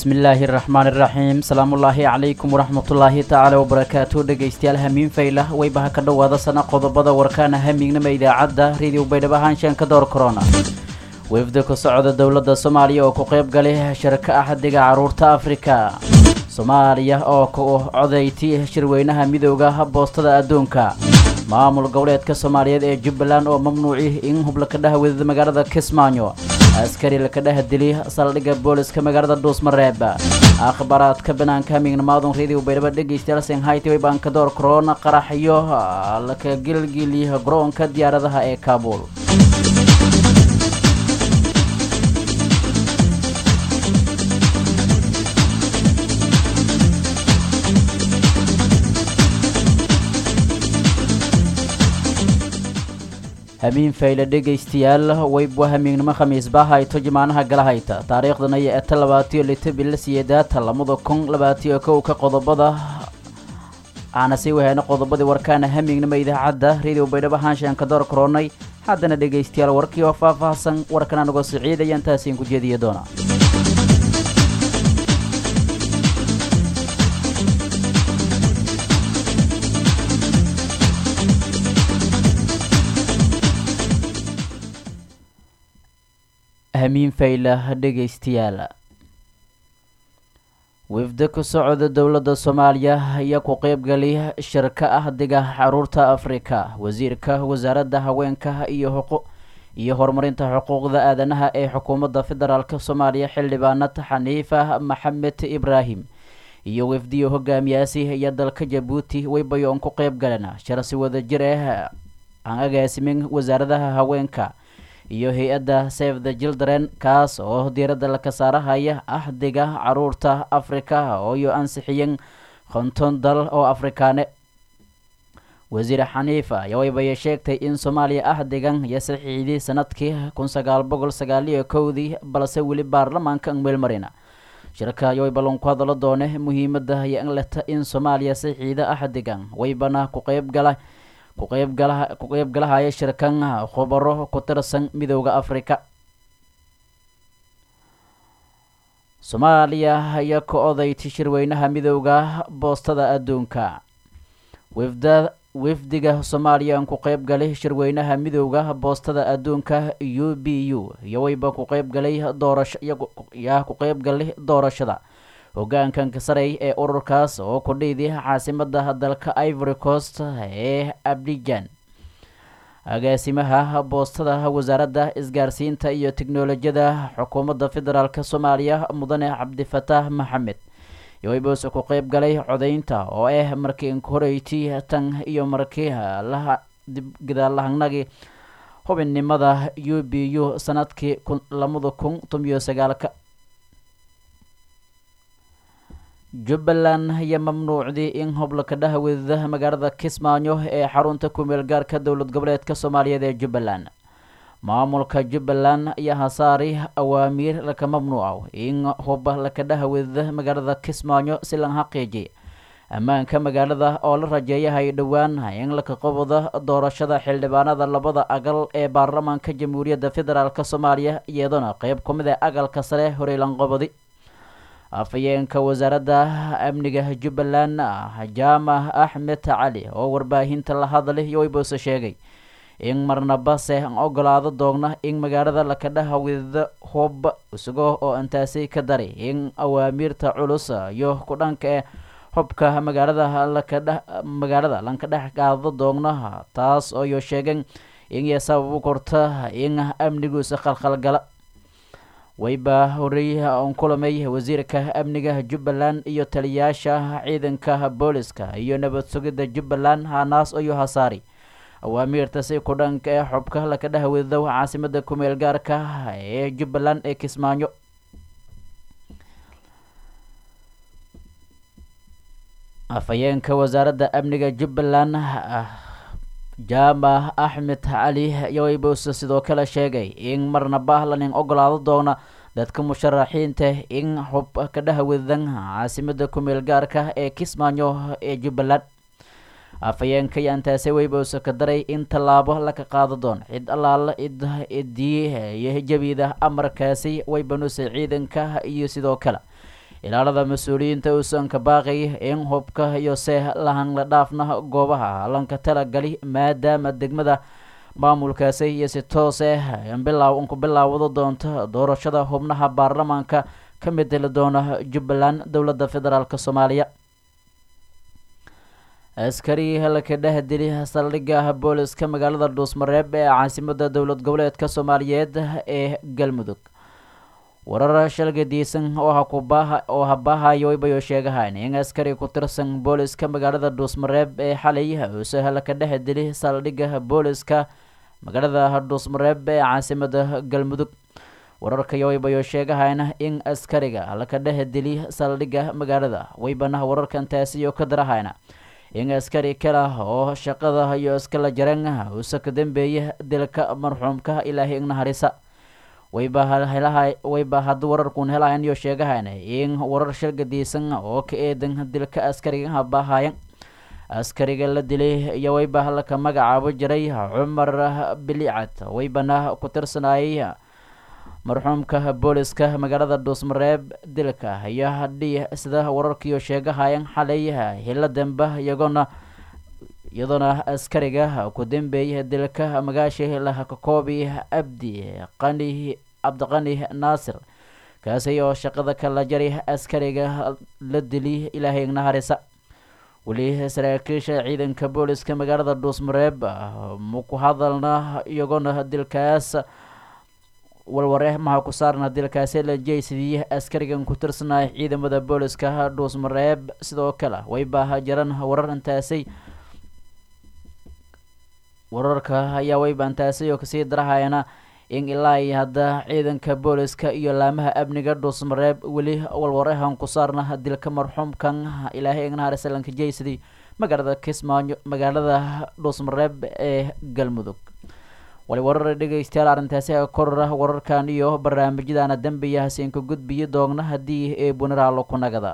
bismillaahi raxmaan iraxiim salaamullaahi calaykum waraxmatullaahi tacaala wabarakaatu dhegaystayaal hamiin faylah waybaha ka dhowaada sana qodobada warkaana hamiignama idaacadda rediyo baydhabo haanshaan door corona wefda ku socda dowladda soomaaliya oo ku qayb galay shirka axdiga caruurta afrika soomaaliya oo ku codayti shirweynaha midooda boostada adduunka maamul goboleedka soomaaliyeed ee jubbaland oo mamnuuci in hub lakadhaha wadada magaalada kismaayo askari lakadhaha dili saldhigga booliska magaalada dhuusmareeb akhbaaraadka banaanka hamiignamaadun rediyo baydhabo dhegaystayaal shanghayty waybaanka door korona qaraxyo laka gilgiliya garoonka diyaaradaha ee kaabul hamiin fayle dhegaystayaal waybwa hamiignimo khamiisba hayto jimaanaha galahayta taariikhdana iyo eta labaatiyo lito bilo siyeedaata lamada kun labaatiyo kowka qodobada waxaana sii waheyna qodobadii warkaana hamiignimo idaacadda rediyo baydhabo haanshaan ka door koronay haddana dhegaystayaal warkii oo faahfaahsan warkan anagoo siciidaya intaasiin ku jeediya doona hamiin faylah dhegaystayaal wifda ku socda dowladda soomaaliya ayaa ku qeybgalay shirka ahdiga caruurta afrika wasiirka wasaaradda haweenka iyo xuqu iyo horumarinta xuquuqda aadanaha ee xukuumadda federaalk soomaaliya xildhibaanad xaniifa maxamed ibraahim iyo wifdiyo hogaamiyaasi iyo dalka jabuuti waybayoon ku qeyb galeen shirsi wadajir ah aan agaasimin wasaaradaha haweenka iyo hay-adda save the children kaas oo diiradda laka saarahaya ahdiga caruurta afrika ooyo ansixiyeen konton dal oo afrikaane wasiir xaniifa ayaa waybaya sheegtay in soomaaliya ahdigan iyo saxiixdii sanadkii kun sagaal boqol sagaaliyo kowdii balse weli baarlamaanka meelmarina shirka ayaa waybalan ku hadalo doone muhiimada iyo in leta in soomaaliya saxiixda ahdigan waybana ku qeyb gala ku qeybgalahaya shirkan khubaro ku tirsan midooda afrika soomaaliya ayaa ka odayti shirweynaha midooda boostada adduunka wifda wifdiga soomaaliya aan ku qeyb galay shirweynaha midooda boostada adduunka u b u iyo wayba ku qeybgalay doorasho yaa ku qeyb galay doorashada hogaankan kasarey ee ururkaas oo ku dhiiday caasimada dalka ivory coast ee abdijan agaasimaha boostada wasaaradda isgaarsiinta iyo teknolojiyada xukuumadda federaalk soomaaliya mudane cabdifataax maxamed yowaybose ku qeyb galay codeynta oo ah markii horeyti tan iyo markii laha dibgadaalahannagi xubinnimada u b u sanadkii lamada kun tomiyo sagaalka jubbaland ayaa mamnuucday in hoblaka dhaha wadada magaalada kismaayo ee xarunta kumeel gaarka dowlad goboleedka soomaaliyeed ee jubbaland maamulka jubbaland ayaa hasaari awaamiir laka mamnuuca in hub laka dhaha wadada magaalada kismaayo si lan xaqiijiy ammaanka magaalada oo la rajeeyahay dhowaan in laka qabado doorashada xildhibaanada labada agal ee baarlamaanka jamhuuriyadda federaalk soomaaliya iyadoona qeyb ku mid ee agalka sare horeylanqobadi afhayeenka wasaaradda amniga jubbaland jaamac axmed cali oo warbaahinta la hadlay yowaybose sheegay in marnabase an ogolaado doogna in magaalada lakadhaha widada hub isagoo oo intaasi ka daray in awaamiirta culus iyo ku dhanka ee hubka magaalada lakadhe magaalada lanka dhex qaado doogna taas ooyo sheegeen inay sabab u korta in amniguisa khalkhalgala wayba horey on kulamay wasiirka amniga jubbaland iyo taliyaasha ciidanka booliska iyo nabad sugidda jubbaland hanaas iyo hasaari awaamiirta si ku dhanka ee xubka laka dhaha wadadow caasimada kumeel gaarka ee jubbaland ee kismaayo afhayeenka wasaaradda amniga jubbaland jaamac axmed cali yowaybose sidoo kale sheegay in marnaba lanin ogolaado doona dadka musharaxiinta in xub ka dhaha wadadan caasimada kumeel gaarka ee kismaayo ee jubbaland afhayeenka yaantaase weybose ka daray in tallaabo laka qaado doon cid allaala id idii iyo jabiida amarkaasi waybanuse ciidanka iyo sidoo kale ilaalada mas-uuliyiinta uusan ka baaqay in hubka iyo see lahan la dhaafna goobaha lanka talagali maadaama degmada maamulkaasi iyo si toos ah bilaaw ku bilaawado doonto doorashada xubnaha baarlamaanka ka mideli doona jubbaland dowladda federaalk soomaaliya askari halka dheh dili saldhigga booliska magaalada dhuusmareeb ee caasimada dowlad goboleedka soomaaliyeed ee galmudug warar shalgadiisan oo hakubaha oo habaahayo bayo sheegahayn in askari ku tirsan booliska magaalada dhuusmareeb ee xalay uuse halka dhex dili saldhigga booliska magaalada dhuusmareeb ee caasimada galmudug wararka yoybayo sheegahayna in askariga halka dhex dili saldhigga magaalada waybana wararkan taasiyo ka darahayna in askari kale oo shaqada iyo iskala jareen uuse ka dambeeya dilka marxuumka ilaahay ignaharisa wayba wayba hadda wararkuun helahayn iyo sheegahayn in warar shalgadiisan oo ka eedan dilka askariga habaahayan askariga la dilay iyo wayba halka magacaabo jiray cumar bilicad waybana ku tirsanayay marxuumka booliska magaalada dhuusmareeb dilka iyo hadhii sida wararkiiyo sheegahayan xalay hilo dambe iyagoona iyadoona askariga ku dambeeyay dilka magaashi lahakakoobi abdi qani cabdiqani naasir kaasi oo shaqada kala jari askariga la dili ilaahay ignaharisa weli saraakiisha ciidanka booliska magaalada dhuusmareeb maku hadalna iyagoona dilkaas walware maha ku saarna dilkaasi la jeysidii askarigan ku tirsanaya ciidamada booliska dhuusmareeb sidoo kale wayba jiran warar intaasay wararka ayaa wayba intaasay oo kasii darahayana in ilaa iyo hadda ciidanka booliska iyo laamaha amniga dhuusmareeb weli walwarehan ku saarna dilka marxuumkan ilaahay ignaharesalanka jeysidii magaalada kismaayo magaalada dhuusmareeb ee galmudug wali warar dhegeystayaal arrintaasi korora wararkan iyo barnaamijyadana dembiya hasiinka gudbiyi doogna haddii ee bunaraalo ku nagada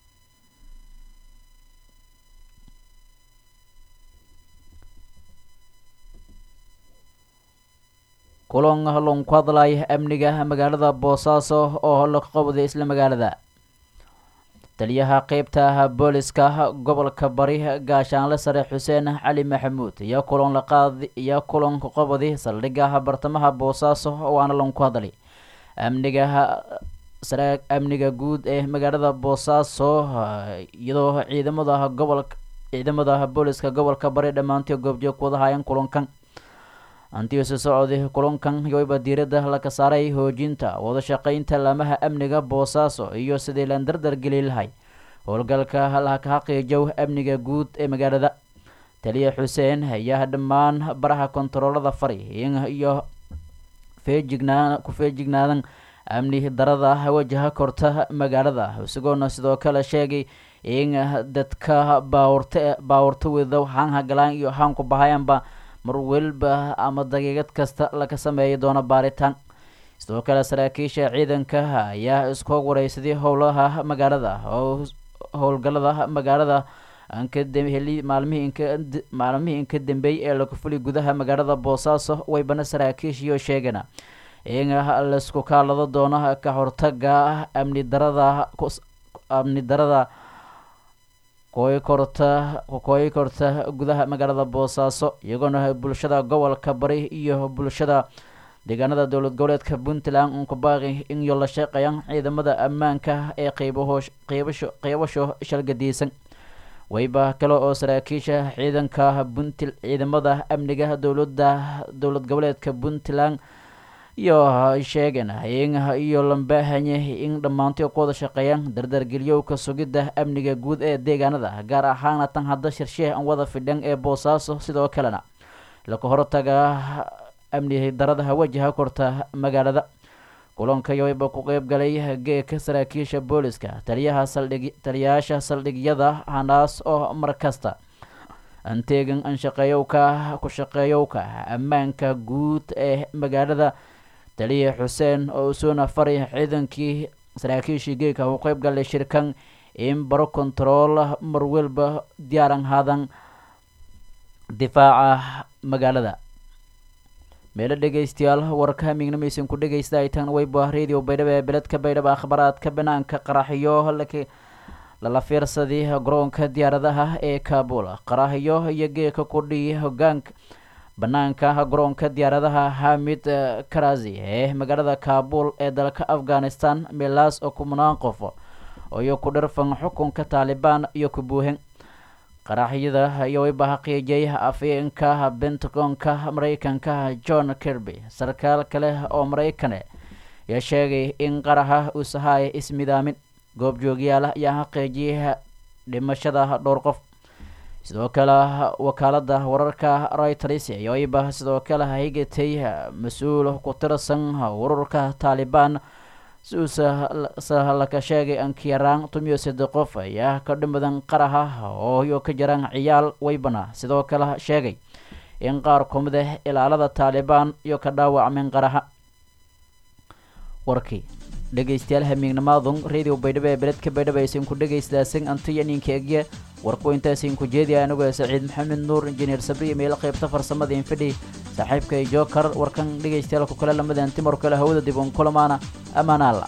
kulan lon ku hadlaya amniga magaalada boosaaso oo la qabday isla magaalada taliyaha qeybta booliska gobolka bari gaashaanle sare xuseen cali maxamuud iyo kulan laqaad iyo kulanka qabadi saldhigga bartamaha boosaaso waana lanku hadlay amniga sare amniga guud ee magaalada boosaaso iyadoo ciidamada gobolka ciidamada booliska gobolka bari dhammaantii goobjoog ku wadahayan kulankan antiisu socday kulankan yoyba diiradda laka saaray hoojinta wada shaqeynta laamaha amniga boosaaso iyo sidii laan dardar geli lahay howlgalka laka xaqiijow amniga guud ee magaalada taliya xuseen ayaa dhammaan baraha kontaroolada fari iyo feejignaa ku feejignaadan amni darada wajaha korta magaalada isagoona sidoo kale sheegay in dadka baawurta baawurta wada haanha galaan iyo haanku bahayanba mar weliba ama daqiiqad kasta laga sameeyi doono baaritaan sidoo kale saraakiisha ciidanka ayaa isku wareysaday howlaha magaalada oo howlgalada magaalada ankadheli maalmihii inka maalmihii inka dambeeyay ee lagu fuli gudaha magaalada boosaaso waybana saraakiishiyo sheegana in laisku kaalado doono ka hortaga amni darada amni darada kooyi korta kooyi korta gudaha magaalada boosaaso iyagoona bulshada gobolka bari iyo bulshada deegaanada dowlad goboleedka puntland unku baaqi in yo la shaqeeyaan ciidamada ammaanka ee qeybaho qeybasho qeybasho shalgadiisan wayba kale oo saraakiisha ciidanka puntl ciidamada amniga dowladda dowlad goboleedka puntland iyo sheegeen in iyo lambaahanye in dhammaantii ku wada shaqeeyaan dardargeliyowka sugidda amniga guud ee deegaanada gaar ahaana tan hadda shirsheeh an wada fidhan ee boosaaso sidoo kalena laka hortaga amni darada wajaha korta magaalada kulanka yoyba ku qeyb galay geeka saraakiisha booliska taliyaha saldhig taliyayaasha saldhigyada hanaas oo mar kasta anteegan anshaqeeyowka ku shaqeeyowka ammaanka guud ee magaalada taliya xuseen oo usuuna faray ciidankii saraakiishii geeka u qeyb galay shirkan in baro kontarool mar welba diyaaran haadan difaaca magaalada meelo dhegaystayaal warka hamiignamaysan ku dhegaysta ay tan weyba radio baydhabo ee beledka baydhabo akhbaraadka banaanka qaraxyo lala fiirsadii garoonka diyaaradaha ee kaabul qaraxyo iyo geeka kudhii hogaanka banaanka garoonka diyaaradaha hamid karazi ee magaalada kaabul ee dalka afghanistan milaas oo kumanaan qof iyo ku dhirfan xukunka taalibaan iyo ku buuhen qaraxyada iyo wayba xaqiijiyay afyeenka bentagonka maraykanka john kirby sarkaal kale oo maraykane ayaa sheegay in qaraxa uu sahaaya ismidaamin goobjoogyaal ayaa xaqiijiyay dhimashada dhowr qof sidoo kale wakaalada wararka reuters iyo wayba sidoo kale higatay mas-uul ku tirsan ururka taalibaan suusalaka sheegay ankiyaraan tumiyo saddex qof ayaa ka dhimadan qaraxa oo iyo ka jiraan ciyaal waybana sidoo kale sheegay in qaar kumid ah ilaalada taalibaan iyo ka dhaawacmeen qaraxa warkii dhegaystayaal hamiignimaadun radio baydhabo ee beledka baydhabo aysan ku dhagaystaasan antiya ninka egye warku intaasin ku jeediya anigoo saciid maxamed nuur injineer sabriya meelo qaybta farsamada infidhi saaxiibkay jookar warkan dhegaystayaal ku kale lamadan timar kale hawada dib un kulamaana amaanaalla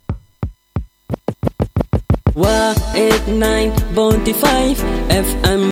waa 89.5 fm